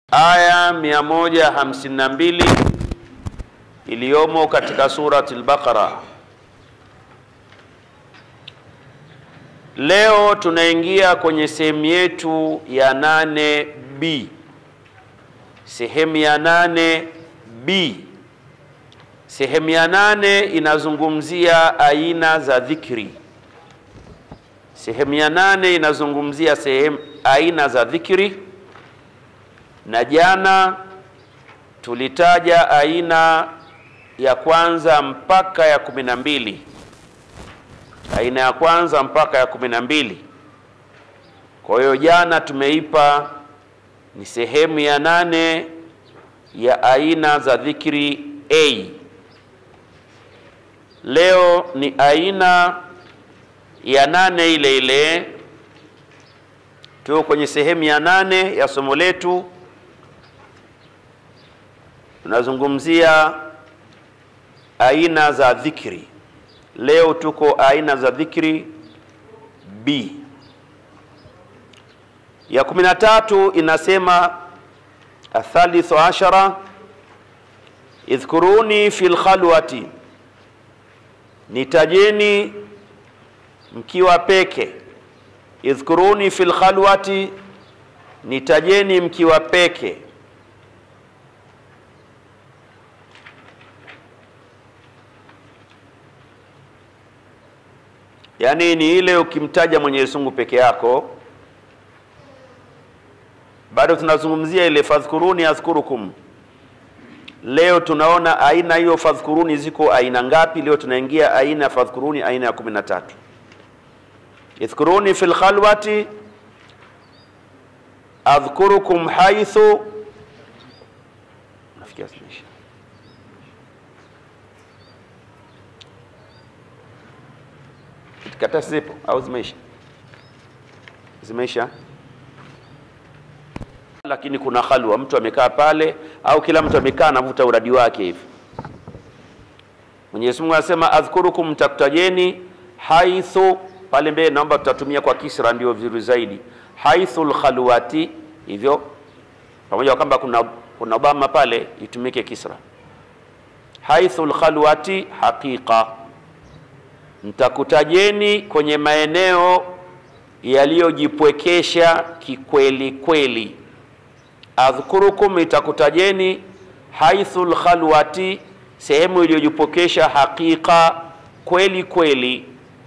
aya 152 iliyomo katika surati al-Baqara. Leo tunaingia kwenye sehemu yetu ya 8b. Sehemu ya 8b. Sehemu ya nane inazungumzia aina za dhikri. Sehemu ya nane inazungumzia sehemu aina za dhikri, na jana tulitaja aina ya kwanza mpaka ya kumi na mbili aina ya kwanza mpaka ya kumi na mbili. Kwa hiyo jana tumeipa ni sehemu ya nane ya aina za dhikri A. Leo ni aina ya nane ile ile, tuko kwenye sehemu ya nane ya somo letu. Tunazungumzia aina za dhikri. Leo tuko aina za dhikri B. Ya kumi na tatu inasema athalithu ashara idhkuruni fil khalwati nitajeni mkiwa peke. Idhkuruni fil khalwati, nitajeni mkiwa peke. Yaani ni ile ukimtaja Mwenyezi Mungu peke yako. Bado tunazungumzia ile fadhkuruni adhkurukum. Leo tunaona aina hiyo fadhkuruni ziko aina ngapi? Leo tunaingia aina ya fadhkuruni, aina ya kumi na tatu. Idhkuruni fil khalwati adhkurukum haithu, nafikia zimeisha. Karatasi zipo au zimeisha? Zimeisha lakini kuna khalwa, mtu amekaa pale, au kila mtu amekaa anavuta uradi wake hivi. Mwenyezi Mungu anasema adhkurukum, mtakutajeni haithu, pale mbele naomba tutatumia kwa kisra, ndio vizuri zaidi. Haithul khalwati, hivyo pamoja kwamba kuna kuna obama pale, itumike kisra. Haithul khalwati haqiqa, mtakutajeni kwenye maeneo yaliyojipwekesha kikweli kweli adhkurukum itakutajeni haithul khalwati, sehemu iliyojipokesha hakika kweli kweli.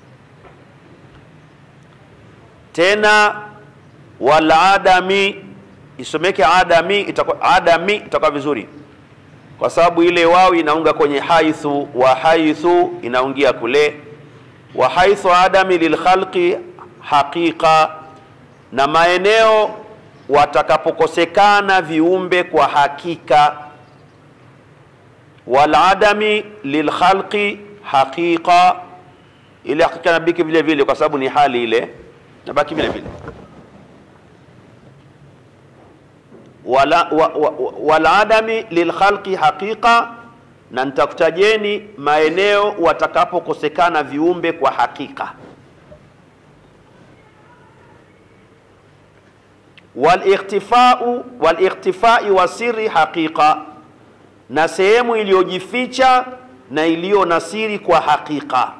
Tena wal adami isomeke adami, itakuwa adami itakuwa vizuri, kwa sababu ile wawi inaunga kwenye haithu, wa haithu inaungia kule, wa haithu adami lilkhalqi haqiqa, na maeneo watakapokosekana viumbe kwa hakika, wal adami lilkhalqi haqiqa, ile hakika nabaki vile vile, kwa sababu ni hali ile nabaki vile vile. Wala, wa, wa, wal adami lilkhalqi haqiqa, na nitakutajeni maeneo watakapokosekana viumbe kwa hakika walikhtifau walikhtifai wa siri haqiqa, na sehemu iliyojificha na iliyo na siri kwa hakika.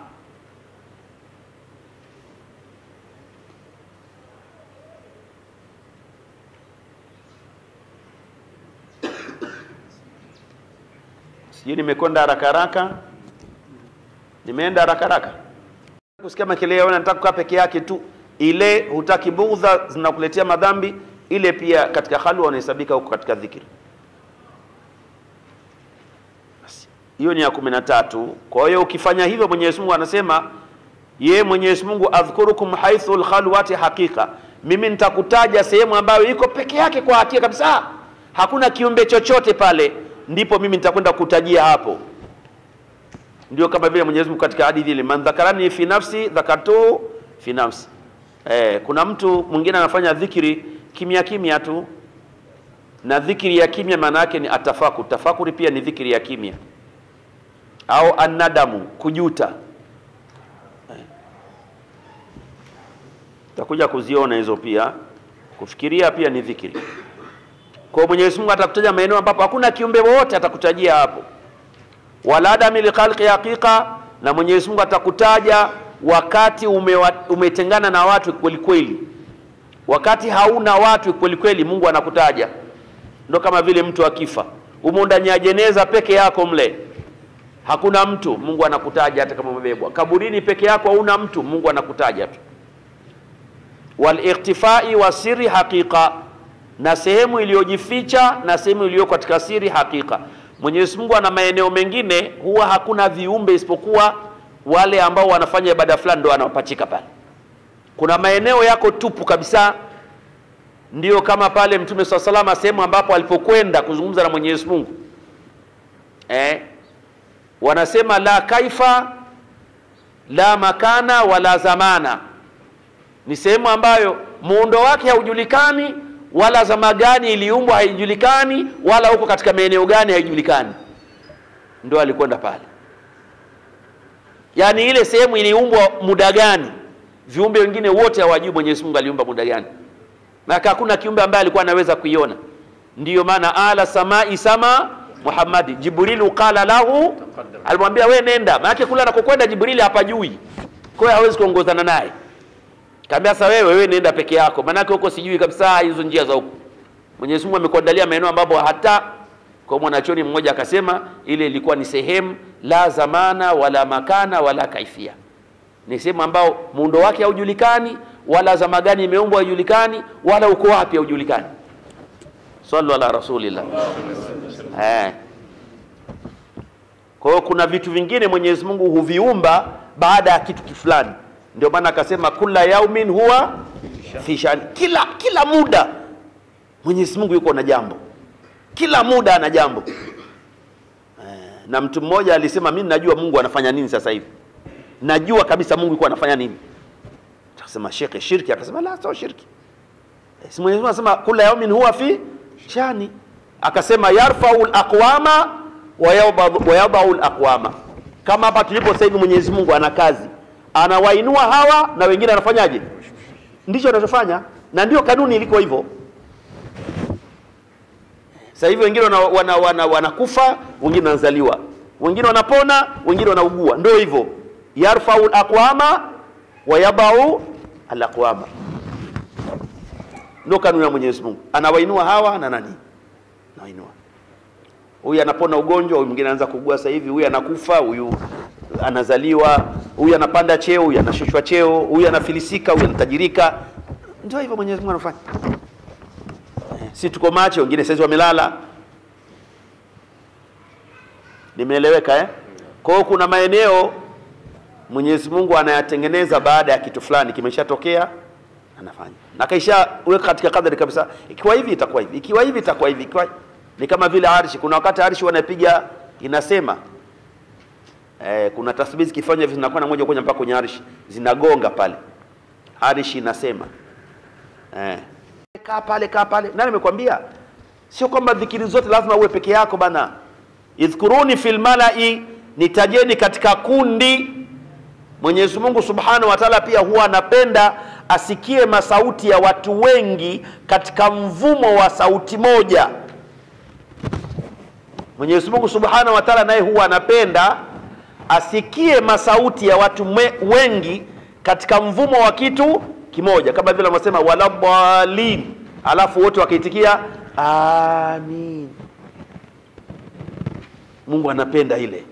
Sijui nimekwenda haraka haraka, nimeenda haraka haraka kusikia makelele, nataka kukaa peke yake tu ile hutaki bugdha zinakuletea madhambi, ile pia katika halwa unahesabika huko katika dhikri. Hiyo ni ya kumi na tatu. Kwa hiyo ukifanya hivyo, Mwenyezi Mungu anasema ye Mwenyezi Mungu adhkurukum haithu lkhalwati haqiqa, mimi nitakutaja sehemu ambayo iko peke yake kwa hakika kabisa, hakuna kiumbe chochote pale, ndipo mimi nitakwenda kutajia hapo. Ndio kama vile Mwenyezi Mungu katika hadithi ile, man dhakarani fi nafsi dhakartuhu fi nafsi Eh, kuna mtu mwingine anafanya dhikiri kimya kimya tu, na dhikiri ya kimya maana yake ni atafakur. Tafakuri pia ni dhikiri ya kimya, au anadamu, kujuta. Eh, takuja kuziona hizo pia. Kufikiria pia ni dhikiri. Kwa Mwenyezi Mungu atakutaja maeneo ambapo hakuna kiumbe wowote atakutajia hapo, wala adami likhalqi haqiqa, na Mwenyezi Mungu atakutaja wakati umewa, umetengana na watu kweli kweli, wakati hauna watu kweli kweli, Mungu anakutaja. Ndo kama vile mtu akifa, umo ndani ya jeneza peke yako mle hakuna mtu, Mungu anakutaja hata kama umebebwa. Kaburini peke yako hauna mtu, Mungu anakutaja tu. Wal ikhtifai wa siri haqiqa, na sehemu iliyojificha na sehemu iliyo katika siri haqiqa. Mwenyezi Mungu ana maeneo mengine huwa hakuna viumbe isipokuwa wale ambao wanafanya ibada fulani ndio wanapachika pale. Kuna maeneo yako tupu kabisa, ndio kama pale Mtume swalla salama sehemu ambapo alipokwenda kuzungumza na Mwenyezi Mungu eh, wanasema la kaifa la makana wala zamana, ni sehemu ambayo muundo wake haujulikani wala zama gani iliumbwa haijulikani, wala huko katika maeneo gani haijulikani. Ndo alikwenda pale, yaani ile sehemu iliumbwa muda gani, viumbe wengine wote hawajui Mwenyezi Mungu aliumba muda gani, na hakuna kiumbe ambaye alikuwa anaweza kuiona. Ndiyo maana ala samai sama Muhammadi, Jibrilu qala lahu, alimwambia we nenda, maanake kule anakokwenda Jibrili hapajui, kwa hiyo hawezi kuongozana naye. Kaambia sasa wewe wewe nenda peke yako, maanake huko sijui kabisa hizo njia za huko. Mwenyezi Mungu amekuandalia maeneo ambapo hata kwa mwanachoni mmoja akasema ile ilikuwa ni sehemu la zamana wala makana wala kaifia, ni sehemu ambao muundo wake haujulikani wala zama gani imeumbwa haijulikani wala uko wapi haujulikani. Sallu ala rasulillah. Eh. Kwa hiyo kuna vitu vingine Mwenyezi Mungu huviumba baada ya kitu fulani, ndio maana akasema kula yaumin huwa fi shani, kila kila muda Mwenyezi Mungu yuko na jambo, kila muda ana jambo eh. Na mtu mmoja alisema mimi najua Mungu anafanya nini sasa hivi, najua kabisa Mungu yuko anafanya nini. Akasema shekhe, shirki? Akasema la, sio shirki. Si Mwenyezi Mungu anasema kula yaumin huwa fi shani akasema yarfau laqwama wa yadau laqwama. Kama hapa tulipo sasa hivi, Mwenyezi Mungu ana kazi, anawainua hawa na wengine anafanyaje? Ndicho anachofanya, na ndio kanuni iliko hivyo. Sasa hivi wengine wanakufa wana, wana, wana wengine wanazaliwa, wengine wanapona, wengine wanaugua. Ndio hivyo, yarfau laqwama wa yadau alaqwama, ndio kanuni ya Mwenyezi Mungu, anawainua hawa na nani nainua huyu anapona ugonjwa, huyu mwingine anaanza kuugua sasa hivi, huyu anakufa, huyu anazaliwa, huyu anapanda cheo, huyu anashushwa cheo, huyu anafilisika, huyu anatajirika. Ndio hivyo Mwenyezi Mungu anafanya. Si tuko macho, wengine sasa wamelala. Nimeeleweka eh? Kwa hiyo kuna maeneo Mwenyezi Mungu anayatengeneza baada ya kitu fulani kimeshatokea, anafanya na kaisha weka katika kadari kabisa, ikiwa hivi itakuwa hivi, ikiwa hivi itakuwa hivi, ikiwa ni kama vile arshi. Kuna wakati arshi wanapiga inasema eh, kuna tasbihi zikifanya hivi zinakwenda moja kwa moja mpaka kwenye arshi, zinagonga pale, arshi inasema eh, kaa pale, kaa pale. Nani amekwambia? Sio kwamba dhikiri zote lazima uwe peke yako bana. Idhkuruni fil malai, nitajeni katika kundi. Mwenyezi Mungu Subhanahu wa Ta'ala pia huwa anapenda asikie masauti ya watu wengi katika mvumo wa sauti moja. Mwenyezi Mungu Subhanahu wa Ta'ala naye huwa anapenda asikie masauti ya watu mwe, wengi katika mvumo wa kitu kimoja, kama vile wanasema walabbalin, alafu wote wakaitikia amin. Mungu anapenda ile,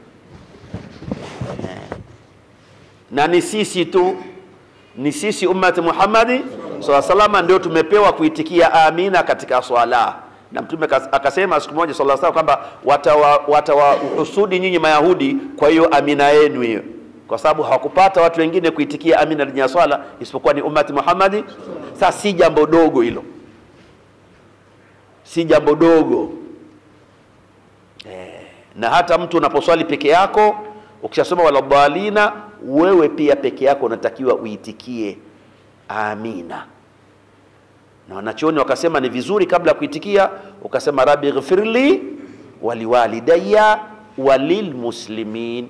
na ni sisi tu ni sisi ummati Muhammadi swalla salama ndio tumepewa kuitikia amina katika swala, na Mtume akasema siku moja swalla salama kwamba watawahusudi nyinyi Mayahudi kwa hiyo amina yenu hiyo, kwa sababu hawakupata watu wengine kuitikia amina ndani ya swala isipokuwa ni ummati Muhammadi. Sasa si jambo dogo hilo, si jambo dogo eh, na hata mtu unaposwali peke yako ukishasoma waladhalina wewe pia peke yako unatakiwa uitikie amina, na wanachuoni wakasema ni vizuri kabla ya kuitikia ukasema rabbi ghfirli waliwalidayya walilmuslimin,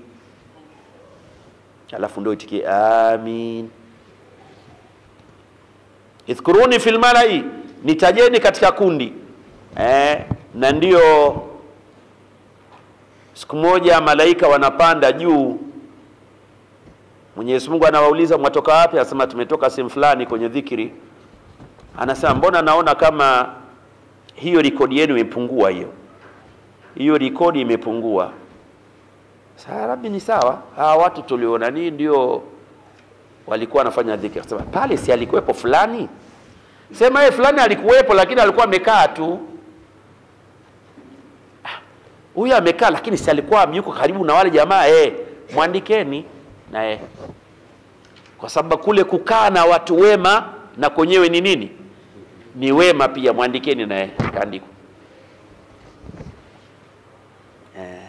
alafu ndio itikie amin. Idhkuruni fil malai, nitajeni katika kundi. eh, na ndio siku moja malaika wanapanda juu Mwenyezi Mungu anawauliza mwatoka wapi? Anasema tumetoka sehemu fulani kwenye dhikri. Anasema mbona naona kama hiyo rekodi yenu imepungua, hiyo hiyo rekodi imepungua. Sasa Rabbi, ni sawa, hawa watu tuliona nini ndio walikuwa wanafanya dhikri. Akasema pale si alikuwepo fulani? Sema yeye fulani alikuwepo, lakini alikuwa amekaa tu. Huyu amekaa, lakini si alikuwa yuko karibu na wale jamaa eh, mwandikeni na yeye, kwa sababu kule kukaa na watu wema na kwenyewe ni nini? Ni wema pia, mwandikeni na yeye, kaandikwa eh.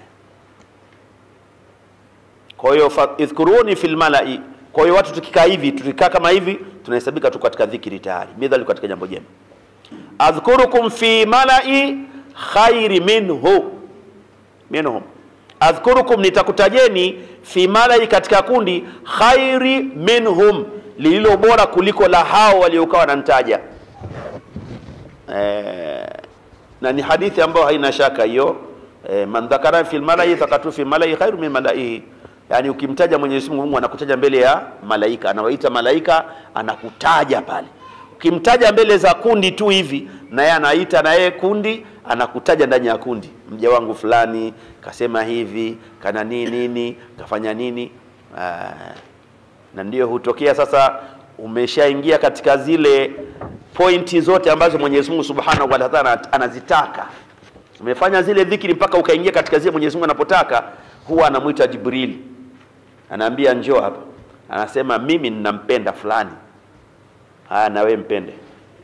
Kwa hiyo fa- idhkuruni fil malai. Kwa hiyo watu tukikaa hivi, tukikaa kama hivi, tunahesabika tu katika dhikri tayari, midhali katika jambo jema. Adhkurukum fi malai khairi minhu minhum adhkurukum, nitakutajeni fi malai, katika kundi khairi minhum, lililo bora kuliko la hao waliokuwa wananitaja. Eh, na ni hadithi ambayo haina shaka hiyo. Eh, man dhakara fil malai thaqatu fi malai khairu min malaihi, yani ukimtaja Mwenyezi Mungu, Mungu anakutaja mbele ya malaika, anawaita malaika, anakutaja pale. Ukimtaja mbele za kundi tu hivi, na yeye anaita na yeye kundi, anakutaja ndani ya kundi, mja wangu fulani kasema hivi, kana nini nini, kafanya nini. Ah, na ndio hutokea sasa, umeshaingia katika zile pointi zote ambazo Mwenyezi Mungu Subhanahu wa Ta'ala anazitaka. Umefanya zile dhikri mpaka ukaingia katika zile Mwenyezi Mungu anapotaka, huwa anamwita Jibril, anaambia njoo hapa, anasema mimi ninampenda fulani, haya na wewe mpende.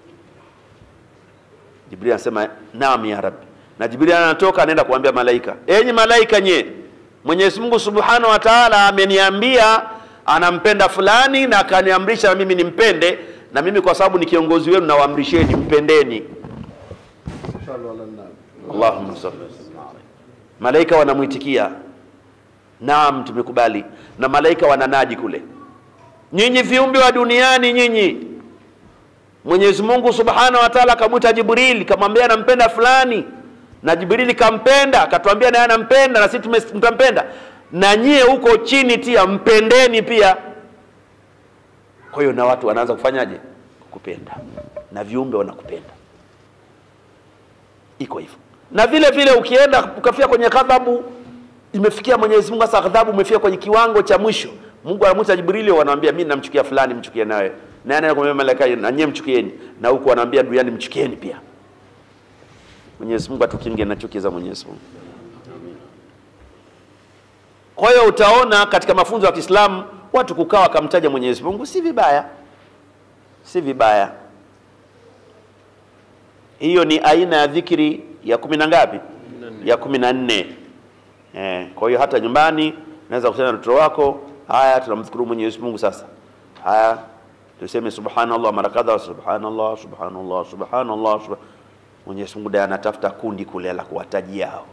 Jibril anasema naam ya Rabbi, na Jibril anatoka anaenda kuambia malaika, enyi malaika nye, Mwenyezi Mungu Subhanahu wa Ta'ala ameniambia anampenda fulani na akaniamrisha na mimi nimpende, na mimi kwa sababu ni kiongozi wenu nawaamrisheni mpendeni. Sallu ala nabi. Allahumma salli wa sallim alayhi. Malaika wanamwitikia naam, tumekubali, na malaika wananadi kule, nyinyi viumbe wa duniani, nyinyi Mwenyezi Mungu Subhanahu wa Ta'ala akamwita Jibril, kamwambia anampenda fulani, na Jibril kampenda, akatuambia naye anampenda, na sisi tume- tutampenda, na nyie huko chini tia mpendeni pia. Kwa hiyo na watu wanaanza kufanyaje? Kukupenda, na viumbe wanakupenda iko hivyo na vile vile ukienda ukafika kwenye ghadhabu imefikia Mwenyezi Mungu sasa ghadhabu umefika kwenye kiwango cha mwisho Mungu anamwita Jibrili wanamwambia mimi namchukia fulani mchukie nawe na anaye kumwambia malaika na nyie mchukieni na huku anaambia duniani mchukieni pia Mwenyezi Mungu atukinge na chuki za Mwenyezi Mungu kwa hiyo utaona katika mafunzo ya Kiislamu watu kukaa wakamtaja Mwenyezi Mungu si vibaya si vibaya hiyo ni aina ya dhikri ya kumi na ngapi? Ya kumi na nne. Eh, kwa hiyo hata nyumbani naweza kusema na mtoto wako, haya tunamdhukuru Mwenyezi Mungu sasa. Haya tuseme subhanallah mara kadha, subhanallah subhanallah subhanallah subhan... Mwenyezi Mungu ndiye anatafuta kundi kule la kuwatajia hao.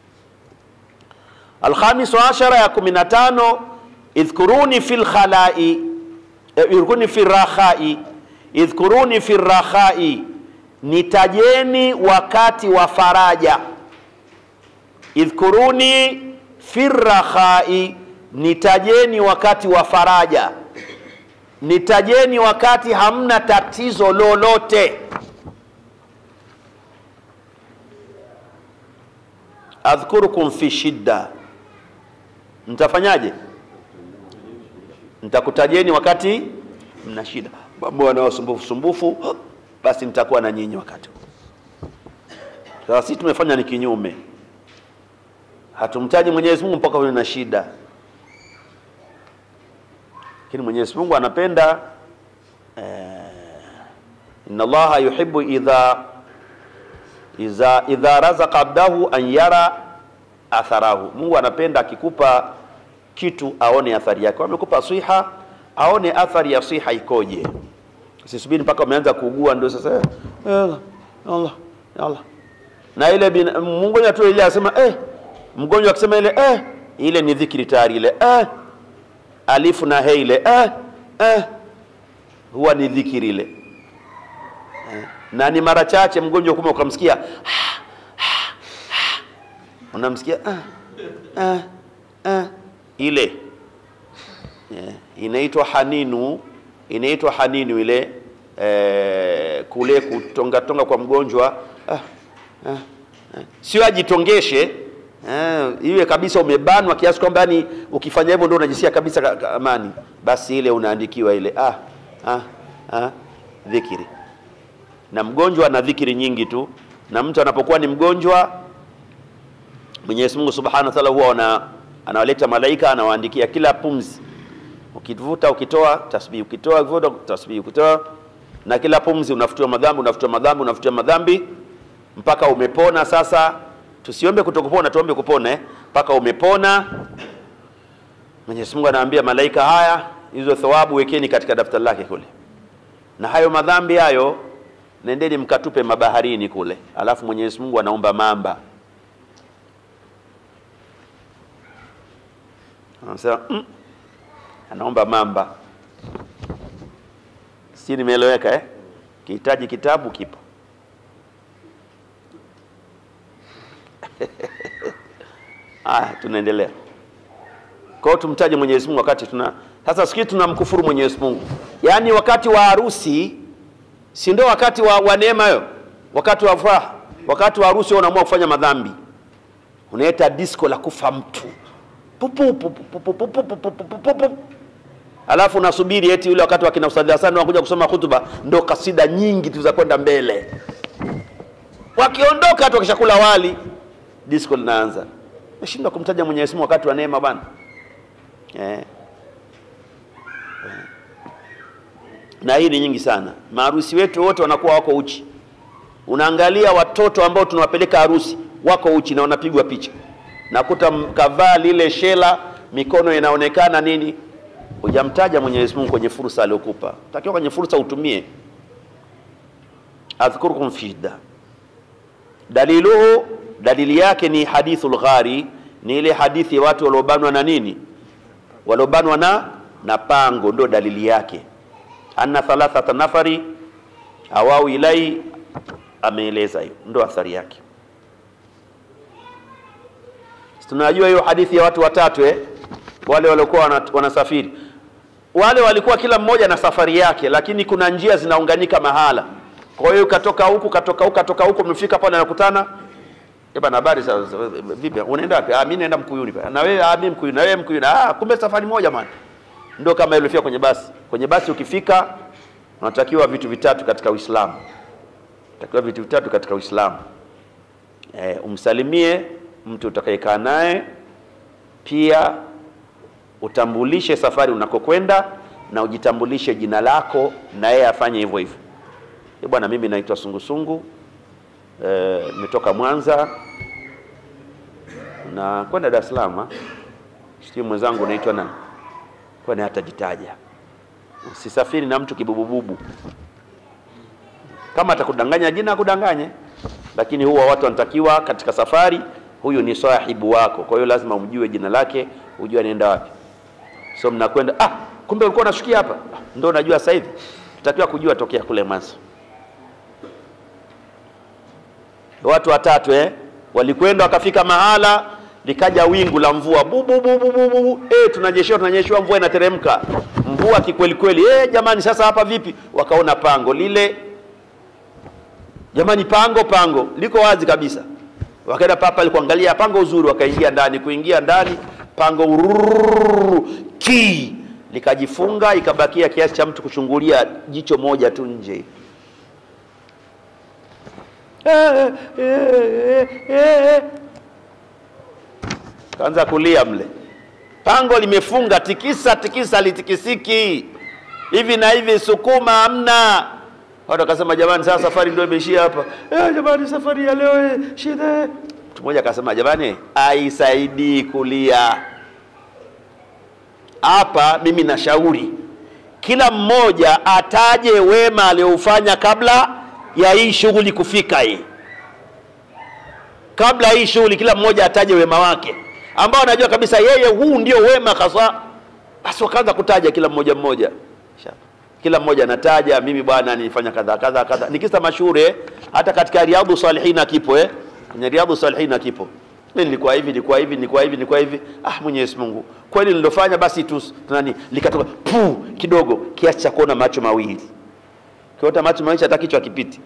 Alkhamisu ashara ya kumi na tano idhkuruni fil khalai eh, idhkuruni fil rakhai idhkuruni fil rakhai nitajeni wakati wa faraja. Idhkuruni firrakhai, nitajeni wakati wa faraja, nitajeni wakati hamna tatizo lolote. Adhkurukum fi shidda, nitafanyaje? Nitakutajeni wakati mna shida, mambo yanayosumbufu sumbufu basi nitakuwa na nyinyi wakati huo. Sasa sisi tumefanya ni kinyume, hatumtaji Mwenyezi Mungu mpaka uwe na shida, lakini Mwenyezi Mungu anapenda eh, inna Allaha yuhibbu idha idha idha razaqa abdahu an yara atharahu. Mungu anapenda akikupa kitu aone athari yake. Amekupa siha, aone athari ya siha ikoje. Usisubiri mpaka umeanza kuugua ndio sasa eh, Allah Allah Allah. Na ile bin, mgonjwa tu ile asema eh, mgonjwa akisema ile eh, ile ni dhikri tayari ile eh, alifu na he ile eh, eh, huwa ni dhikri ile eh. na ni mara chache mgonjwa kuma ukamsikia unamsikia ah, ah, ah, ile yeah. inaitwa haninu inaitwa haninu ile eh, kule kutongatonga kwa mgonjwa ah, ah, ah. sio ajitongeshe eh, iwe kabisa umebanwa kiasi kwamba yani ukifanya hivyo ndio unajisikia kabisa ka- ka- amani basi ile unaandikiwa ile ah, ah, ah, dhikiri na mgonjwa ana dhikiri nyingi tu na mtu anapokuwa ni mgonjwa Mwenyezi Mungu Subhanahu wa Ta'ala huwa ana, anawaleta malaika anawaandikia kila pumzi, ukivuta ukitoa tasbih, ukitoa ukivuta tasbih, ukitoa na kila pumzi unafutiwa madhambi, unafutiwa madhambi, unafutiwa madhambi mpaka umepona. Sasa tusiombe kutokupona, tuombe kupona eh, mpaka umepona. Mwenyezi Mungu anaambia malaika, haya hizo thawabu wekeni katika daftari lake kule, na hayo madhambi hayo nendeni mkatupe mabaharini kule, alafu Mwenyezi Mungu anaomba mamba anasema mm, anaomba mamba. Si nimeeleweka eh? Kihitaji kitabu kipo. Aya, tunaendelea. Kwa hiyo tumtaje Mwenyezi Mungu wakati tuna sasa, sikii tunamkufuru Mwenyezi Mungu, yaani wakati wa harusi, si ndio wakati wa, wa neema hiyo, wakati wa furaha, wakati wa harusi wewe unaamua kufanya madhambi, unaita disco la kufa mtu Pupu, pupu, pupu, pupu, pupu, pupu, pupu. Alafu unasubiri eti ule wakati wa kina Ustadhi Hassan wakuja kusoma hutuba, ndo kasida nyingi tu za kwenda mbele. Wakiondoka tu wakishakula wali, disco linaanza. Umeshindwa kumtaja Mwenyezi Mungu wakati wa neema bwana eh. Na hii ni nyingi sana. Maharusi wetu wote wanakuwa wako uchi. Unaangalia watoto ambao tunawapeleka harusi wako uchi na wanapigwa picha nakuta kavaa lile shela, mikono inaonekana nini. Hujamtaja Mwenyezi Mungu kwenye fursa aliyokupa. Takiwa kwenye fursa utumie. adhkurukum fi shidda, daliluhu, dalili yake ni hadithul ghari, ni ile hadithi ya watu waliobanwa na nini, waliobanwa na na pango, ndio dalili yake. Anna thalathata nafari awau ilai, ameeleza hiyo, ndio athari yake tunajua hiyo hadithi ya watu watatu eh? wale waliokuwa wana- wanasafiri wale walikuwa kila mmoja na safari yake lakini kuna njia zinaunganika mahala kwa hiyo katoka huku katoka huku katoka huku umefika pale nakutana Eh bana habari sa- sa- vipi unaenda wapi ah mimi naenda mkuyuni pale na wewe ah mimi mkuyuni na wewe mkuyuni ah kumbe safari moja man ndio kama ilifika kwenye basi kwenye basi ukifika unatakiwa vitu vitatu katika Uislamu unatakiwa vitu vitatu katika Uislamu eh, umsalimie mtu utakayekaa naye, pia utambulishe safari unakokwenda na ujitambulishe jina lako, na yeye afanye hivyo hivyo. Eh bwana, mimi naitwa Sungusungu, eh, nimetoka Mwanza na kwenda Dar es Salaam. ah. Sijui mwenzangu naitwa nani, kwani hatajitaja. Usisafiri na mtu kibubububu. Kama atakudanganya jina akudanganye, lakini huwa watu wanatakiwa katika safari, huyu ni sahibu wako, kwa hiyo lazima umjue jina lake, ujue anaenda wapi. So mnakwenda ah, kumbe ulikuwa unashukia hapa, ah, ndio unajua sasa hivi. Tutakiwa kujua tokea kule mwanzo. Watu watatu eh, walikwenda wakafika mahala likaja wingu la mvua bu bu bu bu bu bu. Eh, tunanyeshewa tunanyeshewa, mvua inateremka, mvua kikweli kweli. Eh, jamani, sasa hapa vipi? Wakaona pango lile jamani, pango pango liko wazi kabisa. Wakaenda papa kuangalia pango uzuri, wakaingia ndani. Kuingia ndani, pango urururu, ki likajifunga, ikabakia kiasi cha mtu kuchungulia jicho moja tu nje. Eh, eh, eh, eh. Kaanza kulia mle, pango limefunga, tikisa tikisa, litikisiki hivi na hivi, sukuma hamna. Watu wakasema jamani, sasa safari ndio imeishia hapa. Eh, jamani, safari ya leo eh, shida. Mtu mmoja akasema jamani, haisaidii kulia hapa. Mimi nashauri kila mmoja ataje wema alioufanya kabla ya hii shughuli kufika hii. Kabla hii shughuli, kila mmoja ataje wema wake ambao anajua kabisa yeye huu ndio wema hasa. Basi wakaanza kutaja kila mmoja mmoja kila mmoja anataja mimi bwana nilifanya kadha kadha kadha ni kisa mashuhuri eh? hata katika riadhu salihin kipo eh kwenye riadhu salihin kipo mimi nilikuwa hivi nilikuwa hivi nilikuwa hivi nilikuwa hivi ah Mwenyezi Mungu kweli nilofanya basi tu nani likatoka pu kidogo kiasi cha kuona macho mawili kiota macho mawili hata kichwa kipiti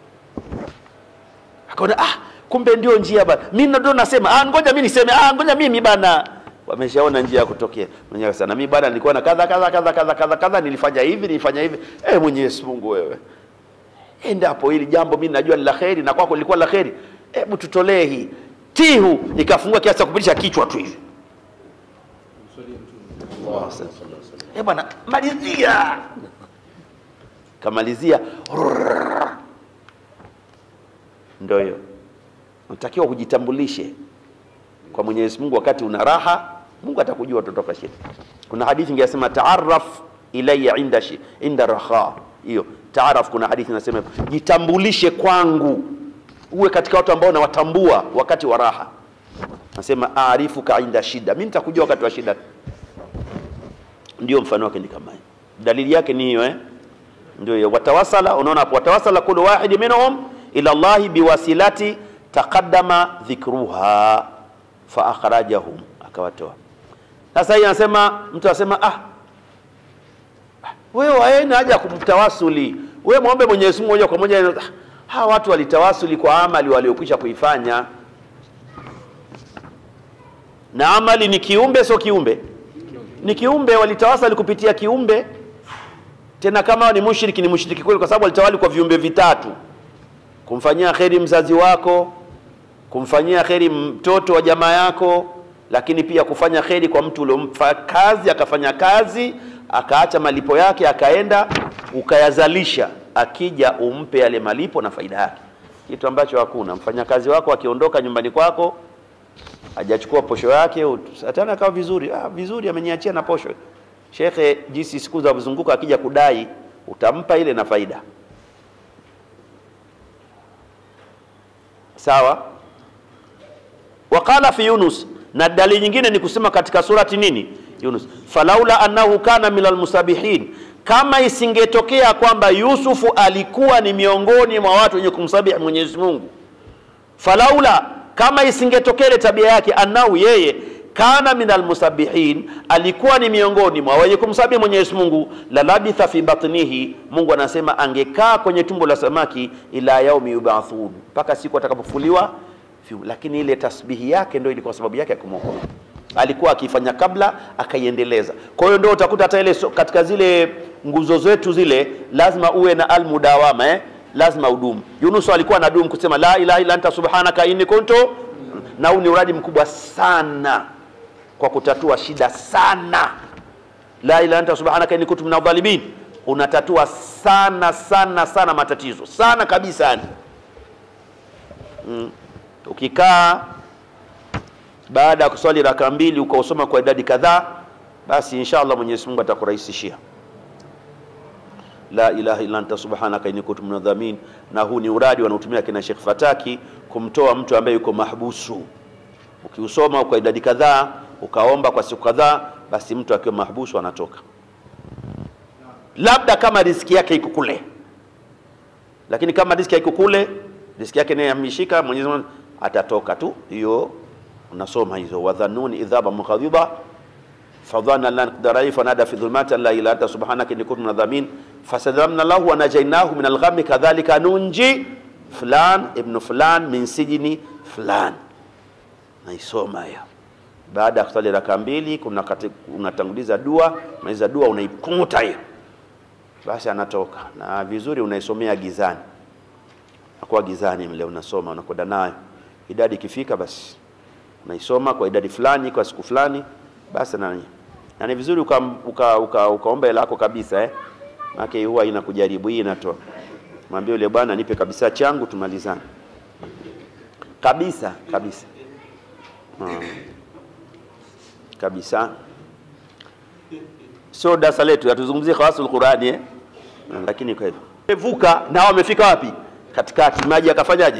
akaona ah kumbe ndio njia bana mimi ndio nasema ah ngoja mimi niseme ah ngoja mimi bana wameshaona njia ya kutokea mwenyewe sana mimi bana nilikuwa na kadha kadha kadha kadha kadha kadha nilifanya hivi nilifanya hivi eh Mwenyezi Mungu wewe endapo hili jambo mimi najua ni la kheri na kwako lilikuwa la kheri hebu tutolee hii tihu ikafungua kiasi cha kupitisha kichwa tu hivi eh bwana malizia kamalizia ndio hiyo unatakiwa kujitambulishe kwa Mwenyezi Mungu wakati una raha Mungu atakujua utotoka shida kuna hadithi ingesema taarraf ilayya inda shi, inda raha hiyo taaraf kuna hadithi inasema jitambulishe kwangu uwe katika watu ambao nawatambua wakati wa raha nasema aarifuka inda shida mimi nitakujua wakati wa shida ndio mfano wake ni kama hiyo dalili yake ni hiyo eh ndio hiyo watawasala unaona hapo watawasala kullu wahid minhum ila Allah biwasilati taqaddama dhikruha fa akhrajahum akawatoa sasa hii anasema mtu anasema ah wewe waeni haja kumtawasuli wewe muombe Mwenyezi Mungu moja kwa moja ah, hawa watu walitawasuli kwa amali waliokwisha kuifanya na amali ni kiumbe sio kiumbe ni kiumbe walitawasali kupitia kiumbe tena kama ni mushriki ni mushriki kweli kwa sababu walitawali kwa viumbe vitatu kumfanyia kheri mzazi wako kumfanyia kheri mtoto wa jamaa yako lakini pia kufanya kheri kwa mtu uliompa kazi akafanya kazi akaacha malipo yake akaenda ukayazalisha akija umpe yale malipo na faida yake kitu ambacho hakuna mfanyakazi wako akiondoka nyumbani kwako hajachukua posho yake atana akawa vizuri ah, vizuri ameniachia na posho shekhe jinsi siku za kuzunguka akija kudai utampa ile na faida sawa waqala fi yunus na dalili nyingine ni kusema katika surati nini yunus falaula annahu kana min almusabihin kama isingetokea kwamba yusufu alikuwa ni miongoni mwa watu wenye kumsabihi mwenyezi mungu falaula kama isingetokea ile tabia yake annahu yeye kana min almusabihin alikuwa ni miongoni mwa wenye kumsabihi mwenyezi mungu la labitha fi batnihi mungu anasema angekaa kwenye tumbo la samaki ila yaumi yubathun mpaka siku atakapofuliwa lakini ile tasbihi yake ndio ilikuwa sababu yake ya kumwokoa alikuwa akifanya kabla akaiendeleza kwa hiyo ndio utakuta hata ile so, katika zile nguzo zetu zile lazima uwe na almudawama eh? lazima udumu Yunus alikuwa na dumu kusema la ilaha illa anta subhanaka inni kuntu na huu ni uradi mkubwa sana kwa kutatua shida sana la ilaha anta subhanaka inni kuntu minadh dhalimin unatatua sana sana sana matatizo sana kabisa yani mm. ukikaa baada ya kuswali raka mbili ukausoma kwa idadi kadhaa basi inshallah Mwenyezi Mungu atakurahisishia la ilaha illa anta subhanaka inni kuntu minadhamin na huu ni uradi wanaotumia kina Sheikh Fataki kumtoa mtu ambaye yuko mahbusu ukiusoma kwa idadi kadhaa ukaomba kwa siku kadhaa basi mtu akiwa mahbusu anatoka labda kama riziki yake iko kule lakini kama riziki haiko kule riziki yake naye ameshika Mwenyezi Mungu atatoka tu hiyo unasoma hizo wadhanuni idhaba mukhadhiba fadhana lan qadara fanada fi dhulumati la ilaha anta subhanaka inni kuntu minadhamin fasadamna lahu wa najainahu min alghammi kadhalika nunji fulan ibn fulan min sijini fulan naisoma hiyo baada ya kusali raka mbili kuna unatanguliza dua unaweza dua unaikunguta hiyo basi anatoka na vizuri unaisomea gizani nakuwa gizani mle unasoma unakwenda nayo idadi ikifika basi unaisoma kwa idadi fulani kwa siku fulani basi nani na ni vizuri ukaomba uka, uka, uka hela yako kabisa eh maana huwa inakujaribu hii inatoa mwambie yule bwana nipe kabisa changu tumalizane kabisa kabisa hmm. kabisa sio darasa letu hatuzungumzie khawasul Qurani eh hmm. lakini kwa hivyo vuka na wamefika wapi katikati maji akafanyaje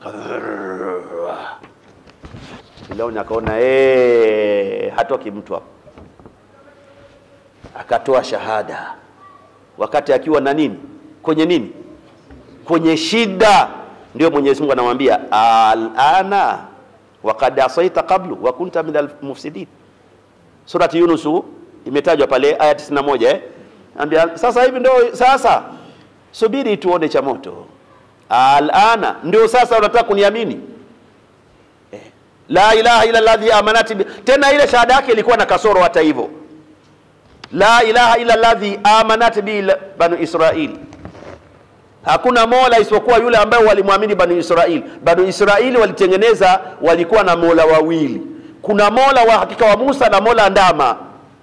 Firauni akaona eh, hatoki mtu hapo, akatoa shahada wakati akiwa na nini kwenye nini kwenye shida ndio mwenyezi mungu anamwambia alana wakad asaita qablu wa kunta min almufsidin surati yunusu imetajwa pale aya 91 eh? ambia sasa hivi ndio sasa subiri tuone cha moto alana ndio sasa unataka kuniamini eh. la ilaha illa alladhi amanati bi tena ile shahada yake ilikuwa na kasoro hata hivyo la ilaha illa alladhi amanat bi banu israil hakuna mola isipokuwa yule ambaye walimwamini banu israil banu israili walitengeneza walikuwa na mola wawili kuna mola wa hakika wa musa na mola ndama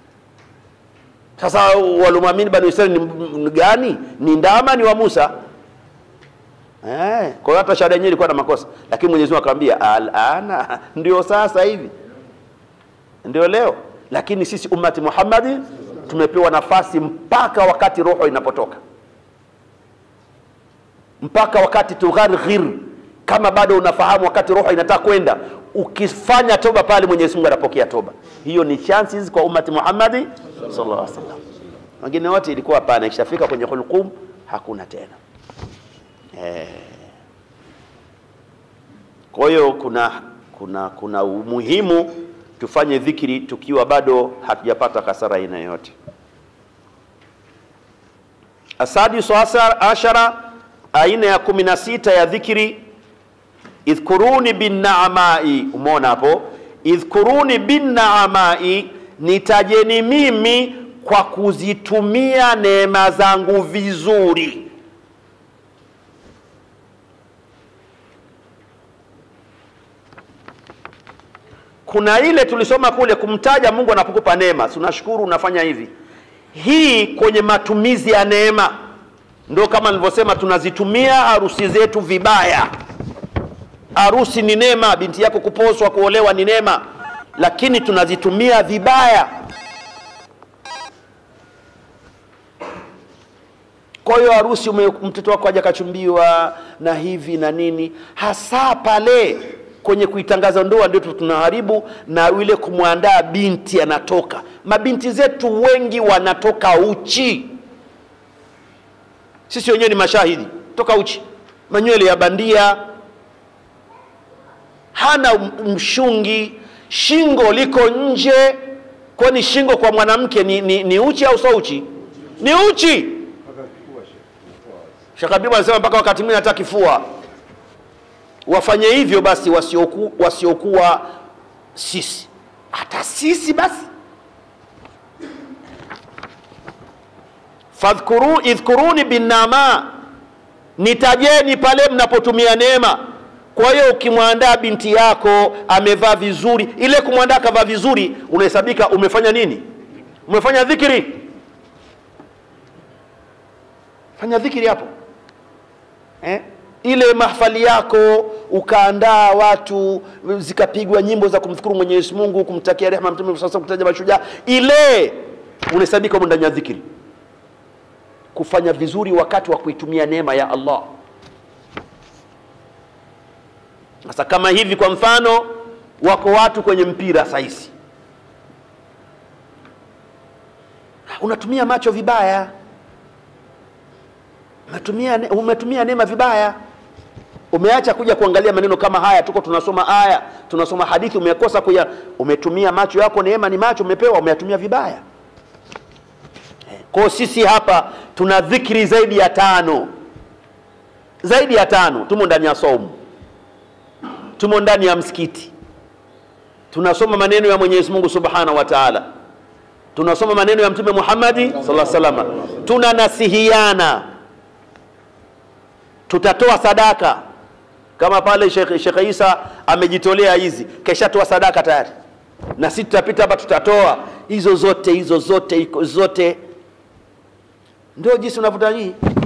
sasa walimwamini banu israili ni ni gani ni ndama ni wa musa Eh, kwa hiyo hata shahada yenyewe ilikuwa na makosa, lakini Mwenyezi Mungu akamwambia alana, ndio sasa hivi, ndio leo. Lakini sisi ummati Muhammadi tumepewa nafasi mpaka wakati roho inapotoka, mpaka wakati tugharghir, kama bado unafahamu wakati roho inataka kwenda, ukifanya toba pale, Mwenyezi Mungu anapokea toba. Hiyo ni chances kwa ummati Muhammadi sallallahu alaihi wasallam. Wengine wote ilikuwa hapana, ikishafika kwenye hulqum hakuna tena. Eh. Kwa hiyo kuna kuna kuna umuhimu tufanye dhikri tukiwa bado hatujapata kasara aina yoyote. Asadisu asar- ashara, aina ya kumi na sita ya dhikri, idhkuruni binnaamai. Umeona hapo, idhkuruni binnaamai, nitajeni mimi kwa kuzitumia neema zangu vizuri. kuna ile tulisoma kule kumtaja Mungu anapokupa neema, si unashukuru unafanya hivi. Hii kwenye matumizi ya neema, ndio kama nilivyosema, tunazitumia harusi zetu vibaya. Harusi ni neema, binti yako kuposwa, kuolewa ni neema, lakini tunazitumia vibaya. Kwa hiyo harusi, ume- mtoto wako aja kachumbiwa na hivi na nini, hasa pale kwenye kuitangaza ndoa ndio tunaharibu, na ile kumwandaa binti anatoka. Mabinti zetu wengi wanatoka uchi, sisi wenyewe ni mashahidi, toka uchi, manywele ya bandia, hana m- mshungi, shingo liko nje. Kwani shingo kwa mwanamke ni, ni, ni uchi au sio uchi? Ni uchi. Sheikh Habibu anasema mpaka wakati mwingine hata kifua. Wafanye hivyo basi wasioku, wasiokuwa sisi, hata sisi basi. Fadhkuru idhkuruni binnama, nitajeni pale mnapotumia neema. Kwa hiyo ukimwandaa binti yako amevaa vizuri, ile kumwandaa akavaa vizuri, unahesabika umefanya nini? Umefanya dhikri. Fanya dhikri hapo eh? ile mahfali yako ukaandaa watu zikapigwa nyimbo za kumshukuru Mwenyezi Mungu, kumtakia rehema Mtume sasa, kutaja mashujaa, ile unahesabika humo ndani ya dhikri. Kufanya vizuri wakati wa kuitumia neema ya Allah. Sasa kama hivi, kwa mfano, wako watu kwenye mpira sahizi, unatumia macho vibaya umetumia, ne- umetumia neema vibaya umeacha kuja kuangalia maneno kama haya tuko tunasoma aya tunasoma hadithi umekosa kuya umetumia macho yako neema ni macho umepewa umeyatumia vibaya Eh, kwa sisi hapa tuna dhikri zaidi ya tano zaidi ya tano tumo ndani ya saumu tumo ndani ya msikiti tunasoma maneno ya Mwenyezi Mungu Subhanahu wa Ta'ala tunasoma maneno ya Mtume Muhammadi sallallahu alaihi wasallam tunanasihiana tutatoa sadaka kama pale Sheikh Sheikh Isa amejitolea hizi, keshatoa sadaka tayari, na sisi tutapita hapa tutatoa hizo zote hizo zote iko- zote, ndio jinsi unavuta hii